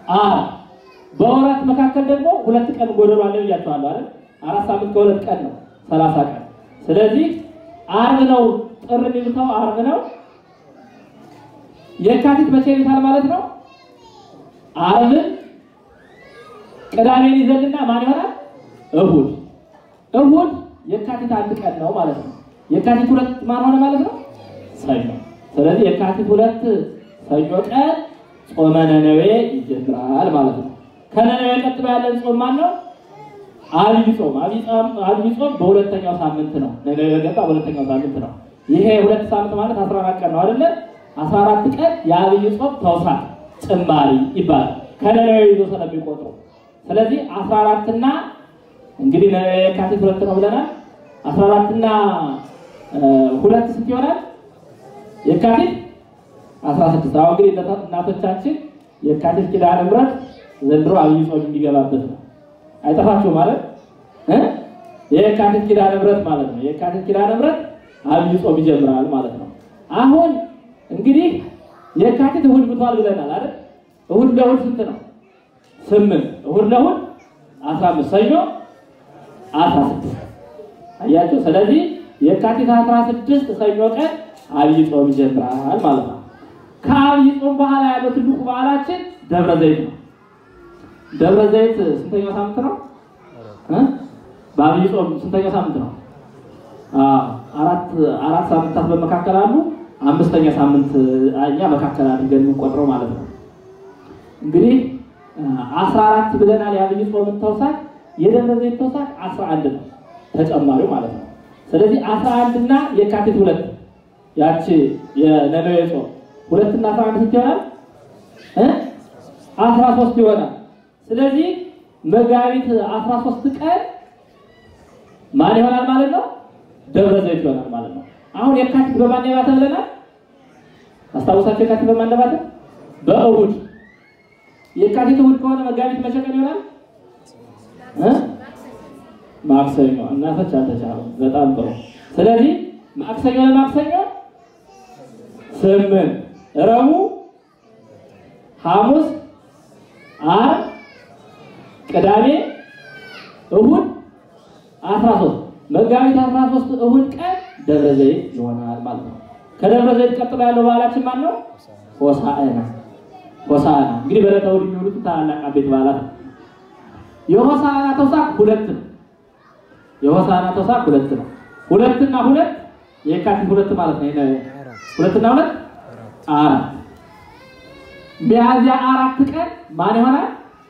ዓርብ። በወራት መካከል ደግሞ ሁለት ቀን ጎደሎ አለ ብያቸዋለሁ አይደል? አራት ሳምንት ከሁለት ቀን ነው ሰላሳ ቀን። ስለዚህ ዓርብ ነው ጥር የሚሉተው ዓርብ ነው። የካቲት መቼ ይሉታል ማለት ነው? ዓርብን ቅዳሜን ይዘልና ማን ይሆናል? እሁድ እሁድ የካቲት አንድ ቀን ነው ማለት ነው። የካቲት ሁለት ማን ሆነ ማለት ነው? ሰኞ። ስለዚህ የካቲት ሁለት ሰኞ ቀን ጾመ ነነዌ ይጀምራል ማለት ነው። ከነነዌ ቀጥሎ ያለን ጾም ማን ነው? አብይ ጾም። አብይ ጾም አብይ ጾም በሁለተኛው ሳምንት ነው። ነነዌ በገባ በሁለተኛው ሳምንት ነው። ይሄ ሁለት ሳምንት ማለት 14 ቀን ነው አይደለ? 14 ቀን የአብይ ጾም ተውሳክ ጭማሪ ይባላል። ከነነዌ ይዞ ስለሚቆጥሩ ስለዚህ 14 እና እንግዲህ የካቲት ሁለት ነው ብለናል። 14 እና ሁለት ስንት ይሆናል? የካቲት 16 አሁን እንግዲህ እናቶቻችን የካቲት ኪዳነ ምሕረት ዘንድሮ አብይ ጾም የሚገባበት ነው። አይጠፋችሁ ማለት እ የካቲት ኪዳነ ምሕረት ማለት ነው። የካቲት ኪዳነ ምሕረት አብይ ጾም ይጀምራል ማለት ነው። አሁን እንግዲህ የካቲት እሑድ ብቷል ብለናል አይደል? እሑድ ለእሑድ ስንት ነው? ስምንት እሑድ ለእሑድ 15 ሰኞ 16 አያችሁ። ስለዚህ የካቲት 16 ሰኞ ቀን አብይ ጾም ይጀምራል ማለት ነው። ከአብይ ጾም በኋላ ያለው ትልቁ በዓላችን ደብረ ዘይት ነው። ደብረ ዘይት ስንተኛው ሳምንት ነው? እ በአብይ ጾም ስንተኛው ሳምንት ነው? አራት አራት ሳምንታት በመካከል አሉ። አምስተኛ ሳምንት እኛ መካከል አድርገን የምንቆጥረው ማለት ነው። እንግዲህ አስራ አራት ብለናል። የአብይ ጾምን ተውሳክ የደብረ ዘይት ተውሳክ አስራ አንድ ነው ተጨማሪው ማለት ነው። ስለዚህ አስራ አንድ እና የካቲት ሁለት ያቺ የነነዌ ጾም ሁለትና አስራ አንድ ስንት ይሆናል? አስራ ሶስት ይሆናል። ስለዚህ መጋቢት አስራ ሶስት ቀን ማን ይሆናል ማለት ነው? ደብረ ዘይት ይሆናል ማለት ነው። አሁን የካቲት በማን የባተ ብለናል? አስታውሳቸው። የካቲት በማን የባተ? በእሑድ የካቲት እሑድ ከሆነ መጋቢት መቼ ቀን ይሆናል? ማክሰኞ። እናቶች አልተቻሉም። በጣም ጥሩ። ስለዚህ ማክሰኞ ለማክሰኞ ስምንት፣ ረቡዕ፣ ሐሙስ፣ ዓርብ፣ ቅዳሜ፣ እሑድ አስራ ሶስት መጋቢት አስራ ሶስት እሑድ ቀን ደብረ ዘይት ይሆናል ማለት ነው። ከደብረ ዘይት ቀጥሎ ያለው በዓላችን ማን ነው? ሆሳዕና ሆሳዕና እንግዲህ በዕለተ እሑድ የሚውሉት ታላላቅ አቤት በዓላት ነው። የሆሳዕና ተውሳክ ሁለት ነው። የሆሳዕና ተውሳክ ሁለት ነው። ሁለትና ሁለት የካቲት ሁለት ማለት ነው። ሁለትና ሁለት አራት ሚያዝያ አራት ቀን ማን ይሆናል?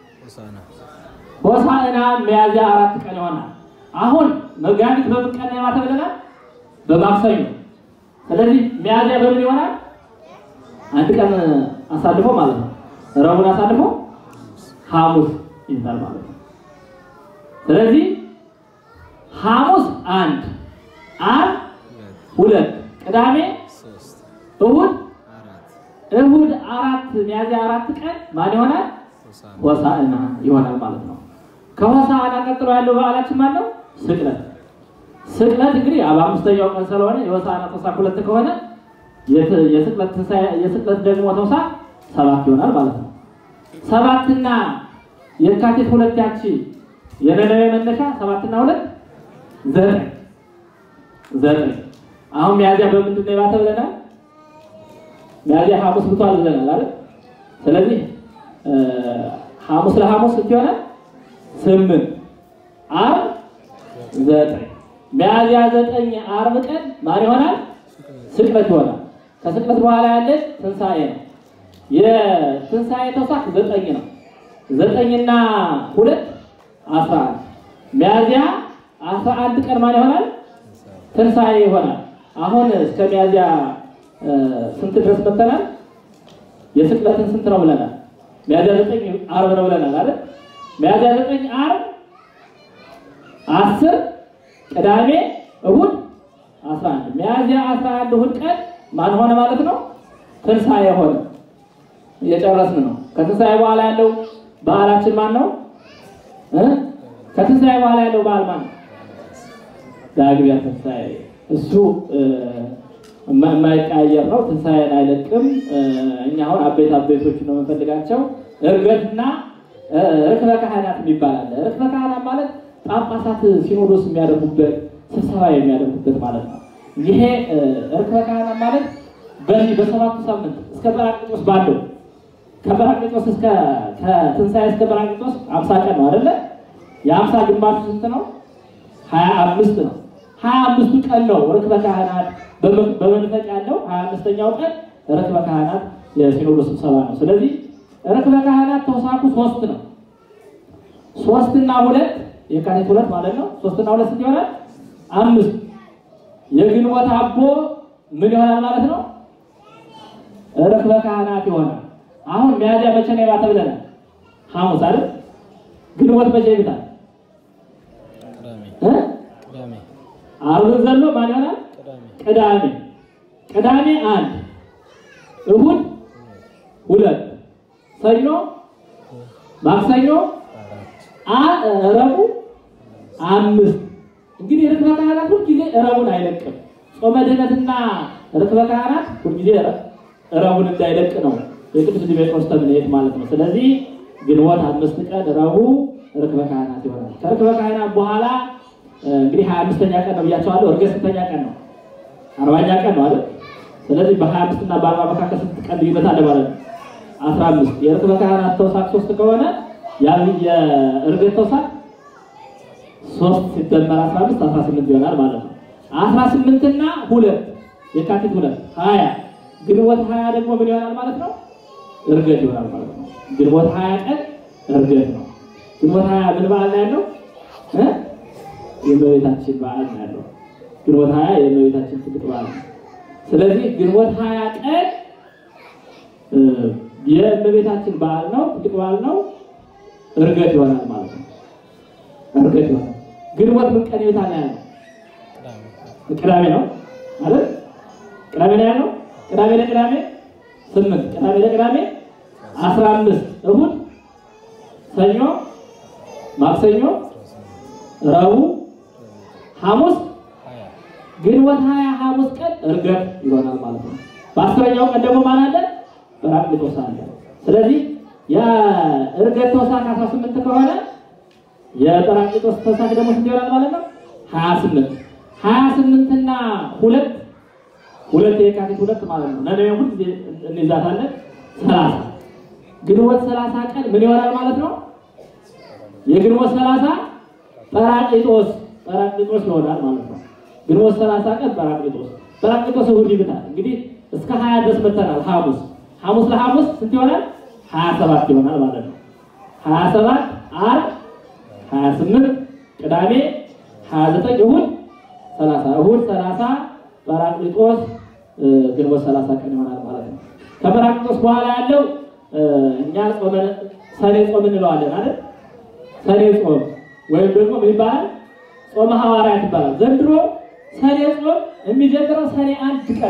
ሆሳዕና ሚያዝያ አራት ቀን ይሆናል። አሁን መጋቢት በምን ቀን ነው የማታ ብለናል? በማክሰኞ። ስለዚህ ሚያዝያ በምን ይሆናል? አንድ ቀን አሳልፎ ማለት ነው። ረቡዕን አሳልፎ ሐሙስ ይባል ማለት ነው። ስለዚህ ሐሙስ አንድ፣ ዓርብ ሁለት፣ ቅዳሜ እሑድ እሑድ አራት ሚያዝያ አራት ቀን ማን ይሆናል? ሆሳዕና ይሆናል ማለት ነው። ከሆሳዕና ቀጥሎ ያለው በዓላችን ማን ነው? ስቅለት። ስቅለት እንግዲህ በአምስተኛው ቀን ስለሆነ የሆሳዕና ተውሳክ ሁለት ከሆነ የስቅለት የስቅለት ደግሞ ተውሳክ ሰባት ይሆናል ማለት ነው። ሰባትና የካቲት ሁለት ያቺ የነነዌ መነሻ ሰባትና ሁለት ዘጠኝ ዘጠኝ። አሁን ሚያዝያ በምንድን ነው የባተ ብለናል? ሚያዝያ ሐሙስ ብቷል ብለናል አይደል? ስለዚህ ሐሙስ ለሐሙስ ስንት ይሆናል? ስምንት ዓርብ ዘጠኝ ሚያዝያ ዘጠኝ ዓርብ ቀን ማን ይሆናል? ስቅለት ይሆናል። ከስቅለት በኋላ ያለች ትንሣኤ ነው። የትንሣኤ ተውሳክ ዘጠኝ ነው። ዘጠኝና ሁለት አስራ አንድ ሚያዝያ አስራ አንድ ቀን ማን ይሆናል? ትንሣኤ ይሆናል። አሁን እስከ ሚያዝያ ስንት ድረስ መጥተናል? የስቅለትን ስንት ነው ብለናል? ሚያዝያ ዘጠኝ ዓርብ ነው ብለናል አይደል? ሚያዝያ ዘጠኝ ዓርብ አስር ቅዳሜ እሑድ አስራ አንድ ሚያዝያ አስራ አንድ እሑድ ቀን ማን ሆነ ማለት ነው? ትንሣኤ ሆነ። እየጨረስን ነው። ከትንሣኤ በኋላ ያለው በዓላችን ማን ነው? ከትንሣኤ በኋላ ያለው በዓል ማን ነው? ዳግሚያ ትንሣኤ። እሱ የማይቀያየር ነው። ትንሣኤን አይለቅም። እኛ አሁን አቤት አቤቶች ነው የምንፈልጋቸው። እርገትና ርክበ ካህናት የሚባል አለ። ርክበ ካህናት ማለት ጳጳሳት ሲኖዶስ የሚያደርጉበት ስብሰባ የሚያደርጉበት ማለት ነው። ይሄ ርክበ ካህናት ማለት በዚህ በሰባቱ ሳምንት እስከ ጰራቅሊጦስ ባለው ከጰራቅሊጦስ እስከ ከትንሣኤ እስከ ጰራቅሊጦስ አምሳ ቀን ነው አይደለ? የአምሳ ግማሹ ስንት ነው? ሀያ አምስት ነው። ሀያ አምስቱ ቀን ነው ርክበ ካህናት በመንፈቅ ያለው ሀያ አምስተኛው ቀን ርክበ ካህናት የሲኖዶስ ስብሰባ ነው። ስለዚህ ርክበ ካህናት ተውሳኩ ሶስት ነው። ሶስትና ሁለት የካቲት ሁለት ማለት ነው። ሶስትና ሁለት ስንት ይሆናል? አምስት። የግንቦት አቦ ምን ይሆናል ማለት ነው? ርክበ ካህናት ይሆናል። አሁን ሚያዝያ መቼ ነው የባተ ብለናል? ሐሙስ አይደል? ግንቦት መቼ ይብታል? ዓርብን ዘሎ ማን ይሆናል? ቅዳሜ። ቅዳሜ አንድ፣ እሁድ ሁለት፣ ሰኞ፣ ማክሰኞ፣ ረቡዕ አምስት። እንግዲህ ርክበ ካህናት ሁልጊዜ ረቡዕን አይለቅም። ጾመ ድኅነትና ርክበ ካህናት ሁልጊዜ ረቡዕን እንዳይለቅ ነው የቅዱስ ዲሜጥሮስ ተምኔት ማለት ነው። ስለዚህ ግንቦት አምስት ቀን ረቡዕ ርክበ ካህናት ይሆናል። ከርክበ ካህናት በኋላ እንግዲህ ሀያ አምስተኛ ቀን ነው ብያቸዋለሁ። እርገት ስንተኛ ቀን ነው? አርባኛ ቀን ነው አይደል? ስለዚህ በሀያ አምስት እና በአርባ መካከል ስንት ቀን ልዩነት አለ ማለት ነው? አስራ አምስት የርክበ ካህናት ተውሳክ ሶስት ከሆነ ያ የእርገት ተውሳክ ሶስት ሲደመር አስራ አምስት አስራ ስምንት ይሆናል ማለት ነው። አስራ ስምንትና ሁለት የካቲት ሁለት ሀያ ግንቦት ሀያ ደግሞ ምን ይሆናል ማለት ነው? እርገት ይሆናል ማለት ነው። ግንቦት ሀያ ቀን እርገት ነው። ግንቦት ሀያ ምን በዓል ነው ያለው? የእመቤታችን በዓል ነው ያለው። ግንቦት ሀያ የእመቤታችን ትልቅ በዓል ነው። ስለዚህ ግንቦት ሀያ ቀን የእመቤታችን በዓል ነው፣ ትልቅ በዓል ነው። እርገት ይሆናል ማለት ነው። እርገት ይሆናል። ግንቦት ምን ቀን ይወጣል ያለው? ቅዳሜ ነው አይደል? ቅዳሜ ነው ያለው። ቅዳሜ ለቅዳሜ ስምንት ቅዳሜ ለቅዳሜ አስራ አምስት እሁድ፣ ሰኞ፣ ማክሰኞ፣ ረቡዕ፣ ሐሙስ ግንቦት ሀያ ሐሙስ ቀን እርገት ይሆናል ማለት ነው። በአስረኛው ቀን ደግሞ ማን አለ? ጰራቅሊጦስ አለ። ስለዚህ የእርገት ተውሳክ አስራ ስምንት ከሆነ የጰራቅሊጦስ ተውሳክ ደግሞ ስንት ይሆናል ማለት ነው? ሀያ ስምንት ሀያ ስምንትና ሁለት ሁለት የካቲት ሁለት ማለት ነው። ነነዌ ሁል ጊዜ እንይዛታለን። ሰላሳ ግንቦት ሰላሳ ቀን ምን ይሆናል ማለት ነው? የግንቦት ሰላሳ ጰራቅሊጦስ ጰራቅሊጦስ ይሆናል ማለት ነው። ግንቦት ሰላሳ ቀን ጰራቅሊጦስ ጰራቅሊጦስ እሑድ ይብታል። እንግዲህ እስከ ሀያ ድረስ መተናል። ሐሙስ ሐሙስ ለሐሙስ ስንት ይሆናል? ሀያ ሰባት ይሆናል ማለት ነው። ሀያ ሰባት ዓርብ ሀያ ስምንት ቅዳሜ ሀያ ዘጠኝ እሑድ ሰላሳ እሑድ ሰላሳ ጰራቅሊጦስ ግንቦት ሰላሳ ቀን ይሆናል ማለት ነው። ከጰራቅሊጦስ በኋላ ያለው እኛ ጾመ ሰኔ ጾም እንለዋለን አይደል? ሰኔ ጾም ወይም ደግሞ ምን ይባላል? ጾመ ሐዋርያት ይባላል። ዘንድሮ ሰኔ ጾም የሚጀምረው ሰኔ አንድ ቀን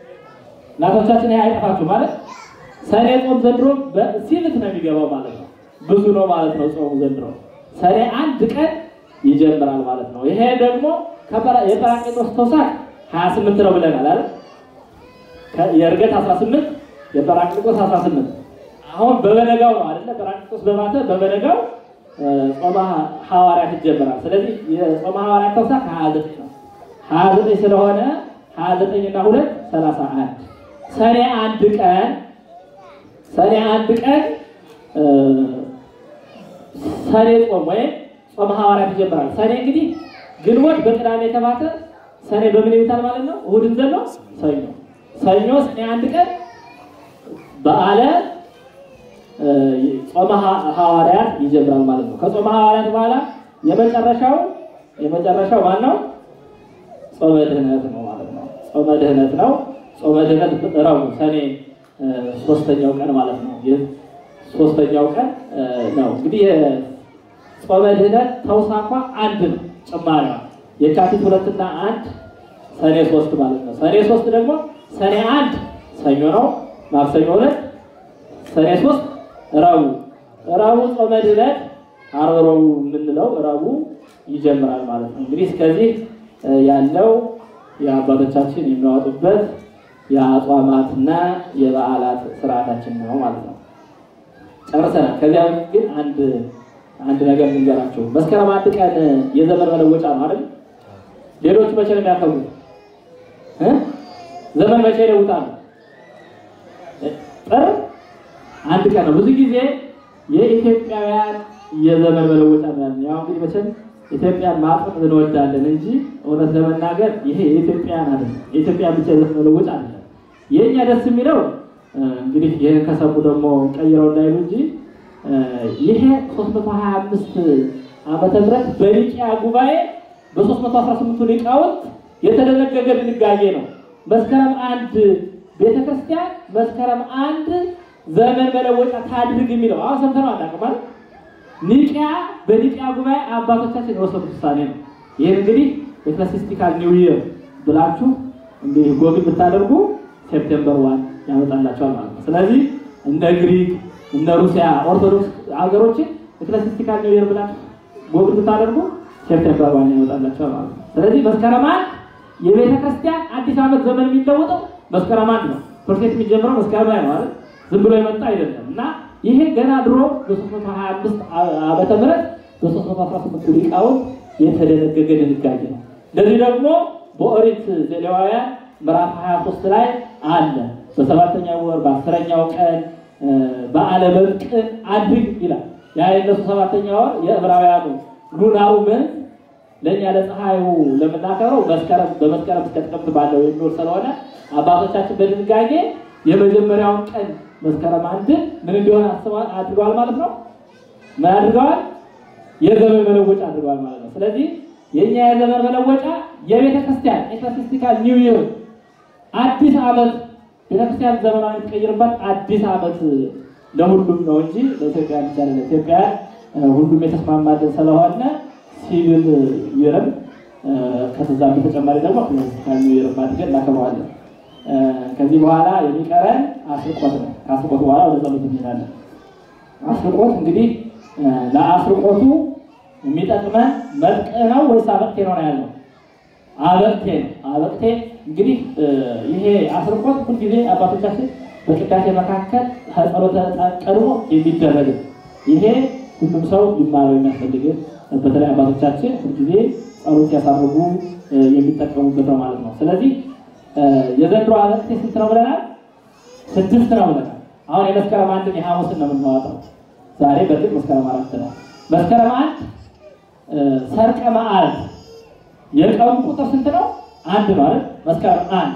እናቶቻችን ይሄ አይጠፋችሁ ማለት ሰኔ ጾም ዘንድሮ ሲልት ነው የሚገባው ማለት ነው። ብዙ ነው ማለት ነው ጾሙ ዘንድሮ ሰኔ አንድ ቀን ይጀምራል ማለት ነው። ይሄ ደግሞ የጰራቅሊጦስ ተውሳክ 28 ነው ብለናል አይደል? የእርገት 18 የጰራቅሊጦስ 18 አሁን በበነጋው ነው አይደለ? ጰራቅሊጦስ በማተ በበነጋው ጾመ ሐዋርያት ይጀምራል። ስለዚህ የጾመ ሐዋርያት ተውሳክ 29 ነው። 29 ስለሆነ 29 እና 2 31 ሰኔ አንድ ቀን ሰኔ አንድ ቀን ሰኔ ጾም ወይም ጾመ ሐዋርያት ይጀምራል። ሰኔ እንግዲህ ግንቦት በቅዳሜ የተባተ ሰኔ በምን ይውታል ማለት ነው? እሑድን ዘሎ ሰኞ ሰኞ ሰኔ አንድ ቀን በዓለ ጾመ ሐዋርያት ይጀምራል ማለት ነው። ከጾመ ሐዋርያት በኋላ የመጨረሻው የመጨረሻው ማን ነው? ጾመ ድኅነት ነው ማለት ነው። ጾመ ድኅነት ነው። ጾመ ድኅነት ረቡዕ ሰኔ ሶስተኛው ቀን ማለት ነው። ይህ ሶስተኛው ቀን ነው እንግዲህ ጾመ ድኅነት ተውሳኳ አንድ ነው። ጭማሪዋ የካቲት ሁለትና አንድ ሰኔ ሶስት ማለት ነው። ሰኔ ሶስት ደግሞ ሰኔ አንድ ሰኞ ነው። ማክሰኞ ሁለት ሰኔ ሶስት ረቡዕ ረቡዕ ጾመ ድኅነት ዓርብ ረቡዕ የምንለው ረቡዕ ይጀምራል ማለት ነው። እንግዲህ እስከዚህ ያለው የአባቶቻችን የሚያወጡበት የአጽዋማትና የበዓላት ስርዓታችን ነው ማለት ነው። ጨርሰናል። ከዚያ በፊት ግን አንድ አንድ ነገር ልንገራቸው። መስከረም አንድ ቀን የዘመን መለወጫ ነው አይደል? ሌሎቹ መቼ ነው የሚያከብሩት? እ? ዘመን መቼ ይለውጣሉ? ጥር አንድ ቀን ነው። ብዙ ጊዜ የኢትዮጵያውያን የዘመን መለወጫ ነው ያለው። ያው እንግዲህ መቼም ኢትዮጵያን ማጥፍ እንወዳለን እንጂ እውነት ለመናገር ይሄ የኢትዮጵያን አይደለም፣ የኢትዮጵያን ብቻ የዘመን መለወጫ አይደለም። የእኛ ደስ የሚለው እንግዲህ ይህን ከሰሙ ደግሞ ቀይረው እንዳይሉ እንጂ ይሄ 325 ዓመተ ምህረት በኒቂያ ጉባኤ በ318 ሊቃውንት የተደነገገ ድንጋጌ ነው። መስከረም አንድ ቤተክርስቲያን መስከረም አንድ ዘመን መለወጫ ታድርግ የሚለው አሁን ሰምተነው አናውቅም አይደል? ኒቂያ በኒቂያ ጉባኤ አባቶቻችን የወሰኑት ውሳኔ ነው። ይህን እንግዲህ ኤክለሲስቲካል ኒው ይር ብላችሁ እንግዲህ ጎግል ብታደርጉ ሴፕቴምበር ዋን ያመጣላቸዋል ማለት ነው። ስለዚህ እንደ ግሪክ እነ ሩሲያ ኦርቶዶክስ ሀገሮችን ኤክለሲስቲካል ኒው ይር ብላችሁ ጎግል ብታደርጉ ሴፕቴምበር ዋን ያመጣላቸዋል ማለት ነው። ስለዚህ መስከረም አንድ የቤተ ክርስቲያን አዲስ ዓመት ዘመን የሚለወጠው መስከረም አንድ ነው። ፕሮሴስ የሚጀምረው መስከረም ላይ ነው አይደል? ዝም ብሎ የመጣ አይደለም እና ይሄ ገና ድሮ በ325 ዓመተ ምህረት በ318 ሊቃውንት የተደነገገ ድንጋጌ ነው። እንደዚህ ደግሞ በኦሪት ዘሌዋውያን ምዕራፍ 23 ላይ አለ። በሰባተኛው ወር በአስረኛው ቀን በዓለ መብቅዕ አድርግ ይላል። ያ የእነሱ ሰባተኛ ወር የዕብራውያኑ ሉናሩ ምን ለእኛ ለፀሐዩ ለምናከብረው መስከረም በመስከረም እስከ ጥቅምት ባለው የሚውል ስለሆነ አባቶቻችን በድንጋጌ የመጀመሪያውን ቀን መስከረም አንድ ምን እንዲሆን አስበዋል አድርገዋል ማለት ነው። ምን አድርገዋል? የዘመን መለወጫ አድርገዋል ማለት ነው። ስለዚህ የእኛ የዘመን መለወጫ የቤተ ክርስቲያን ኤክለሲስቲካል ኒው ይር አዲስ ዓመት ቤተክርስቲያን ዘመናዊ የምትቀይርበት አዲስ ዓመት ለሁሉም ነው እንጂ ለኢትዮጵያ ብቻ አይደለም። ኢትዮጵያ ሁሉም የተስማማልን ስለሆነ ሲቪል ይርም ከተዛ በተጨማሪ ደግሞ ኤክለሲስቲካል ኒው ይር አድርገን እናከብረዋለን። ከዚህ በኋላ የሚቀረን አስርቆት ነው። ከአስርቆት በኋላ ወደ ጸሎት እንሄዳለን። አስርቆት እንግዲህ ለአስርቆቱ የሚጠቅመን መጥቅ ነው ወይስ አበቅቴ ነው ነው ያለው? አበቅቴ ነው። አበቅቴ እንግዲህ ይሄ አስርቆት ሁልጊዜ አባቶቻችን በቅዳሴ መካከል ከጸሎተ ቀድሞ የሚደረግ ይሄ ሁሉም ሰው ሊማረው የሚያስፈልግ በተለይ አባቶቻችን ሁልጊዜ ጸሎት ሲያሳርጉ የሚጠቀሙበት ነው ማለት ነው። ስለዚህ የዘንድሮ አበቅቴ ስንት ነው ብለናል? ስድስት ነው ብለናል። አሁን የመስከረም አንድን የሐሙስን ነው የምናወጣው። ዛሬ በእርግጥ መስከረም አራት ነው። መስከረም አንድ ሰርቀ መዓልት የቀኑ ቁጥር ስንት ነው? አንድ ነው አይደል? መስከረም አንድ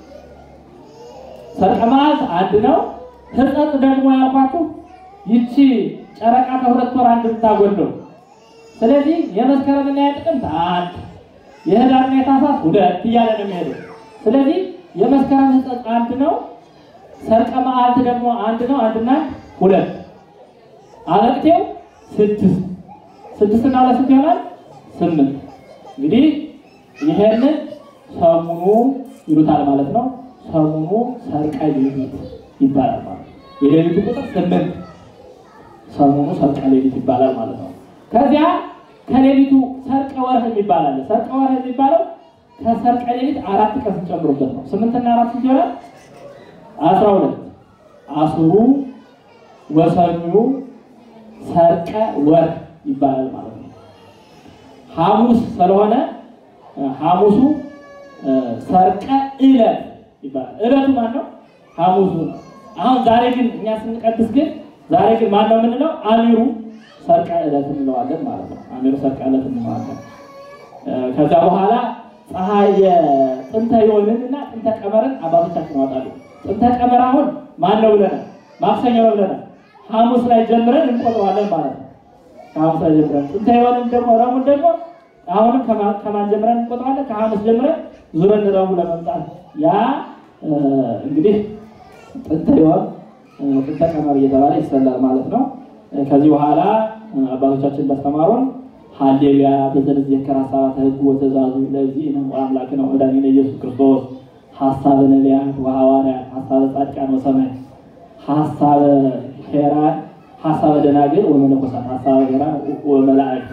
ሰርቀ መዓልት አንድ ነው። ሕጸጽ ደግሞ ያልኳችሁ ይቺ ጨረቃ ከሁለት ወር አንድ ብታጎለው። ስለዚህ የመስከረምና የጥቅምት አንድ የህዳርና የታህሳስ ሁለት እያለ ነው የሚሄደው። ስለዚህ የመስከረም ሕጸጽ አንድ ነው። ሰርቀ መዓልት ደግሞ አንድ ነው። አንድና ሁለት አበቅቴው ስድስት ስድስት እና ሁለት ስንት ይሆናል? ስምንት እንግዲህ ይሄንን ሰሙኑ ይሉታል ማለት ነው። ሰሙኑ ሰርቀ ሌሊት ይባላል ማለት ነው። የሌሊቱ ቁጥር ስምንት ሰሙኑ ሰርቀ ሌሊት ይባላል ማለት ነው። ከዚያ ከሌሊቱ ሰርቀ ወርህ የሚባል አለ። ሰርቀ ወርህ የሚባለው ከሰርቀ ሌሊት አራት ቀን ስንጨምሩበት ነው። ስምንትና አራት ስንት ይሆናል? አስራ ሁለት አስሩ ወሰኙ ሰርቀ ወርህ ይባላል ማለት ነው። ሐሙስ ስለሆነ ሐሙሱ ሰርቀ ዕለት ይባላል። ዕለቱ ማን ነው? ሐሙሱ ነው። አሁን ዛሬ ግን እኛ ስንቀድስ ግን ዛሬ ግን ማን ነው የምንለው? አሚሩ ሰርቀ ዕለት እንለዋለን ማለት ነው። አሚሩ ሰርቀ ዕለት እንለዋለን። ከዛ በኋላ ፀሐይ የጥንተ ዮንን እና ጥንተ ቀመርን አባቶቻችን ያወጣሉ። ጥንተ ቀመር አሁን ማን ነው ብለናል? ማክሰኞ ነው ብለናል። ሐሙስ ላይ ጀምረን እንቆጥረዋለን ማለት ነው። ከሐሙስ ላይ ጀምረን ጥንተ ዮንን ደግሞ ረቡዕን ደግሞ አሁንም ከማን ጀምረን እንቆጥረዋለን? ከሐሙስ ጀምረን ዙረን ረቡዕ ለመምጣት ያ እንግዲህ ጥንተ ዮን ጥንተ ቀመር እየተባለ ይሰላል ማለት ነው። ከዚህ በኋላ አባቶቻችን እንዳስተማሩን ሀሌሉያ በዘንዜከር ሀሳባተ ሕግ ወትእዛዙ ለዚህ ነው አምላክ ነው መድኃኒነ ኢየሱስ ክርስቶስ ሀሳበ ነቢያት ወሐዋርያት ሀሳበ ጻድቃን ወሰማዕት ሀሳበ ሄራን ሀሳበ ደናግል ወመነኮሳት ሀሳበ ሄራን ወመላእክት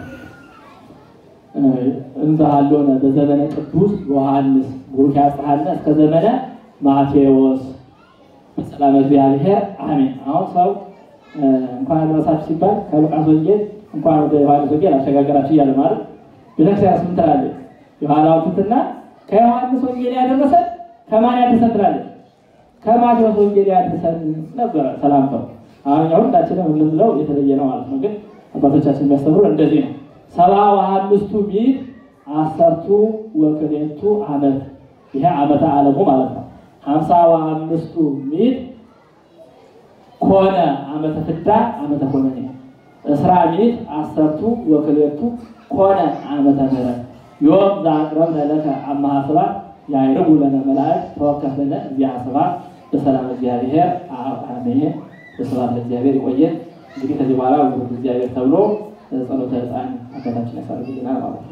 እንዛሃሎነ በዘመነ ቅዱስ ዮሐንስ ቡሩክ ያጽሐነ እስከ ዘመነ ማቴዎስ በሰላም እግዚአብሔር አሜን። አሁን ሰው እንኳን አደረሳችሁ ሲባል ከሉቃስ ወንጌል እንኳን ወደ ዮሐንስ ወንጌል አሸጋገራችሁ እያለ ማለት ቤተክርስቲያን ስም ትላለች። የኋላው ትትና ከዮሐንስ ወንጌል ያደረሰን ከማን ያደረሰን ትላለች? ከማቴዎስ ወንጌል ያደረሰን ነበረ ሰላምታው። አሁን እኛ ሁላችንም የምንለው የተለየ ነው ማለት ነው። ግን አባቶቻችን የሚያስተምሩ እንደዚህ ነው። ሰባ ወአምስቱ ሚት አሰርቱ ወክሌቱ ዓመት ይሄ ዓመተ ዓለሙ ማለት ነው። ሀምሳ ወአምስቱ ሚት ኮነ ዓመተ ፍዳ ዓመተ ኮነኔ እስራ ሚት አሰርቱ ወክሌቱ ኮነ ዓመተ ምሕረት ዮም ዘአቅረብነ ለከ አምሃ ስብሐት ያዕርጉ ለነ መላእክት ተወከፍ ለነ እዚያ ስብሐት በሰላም እግዚአብሔር አብ አሜን። በስብሐት ለእግዚአብሔር ይቆየን። እንግዲህ ከዚህ በኋላ ውሉድ እግዚአብሔር ተብሎ ጸሎተ ዕጣን አባታችን ያሳርግልናል ማለት ነው።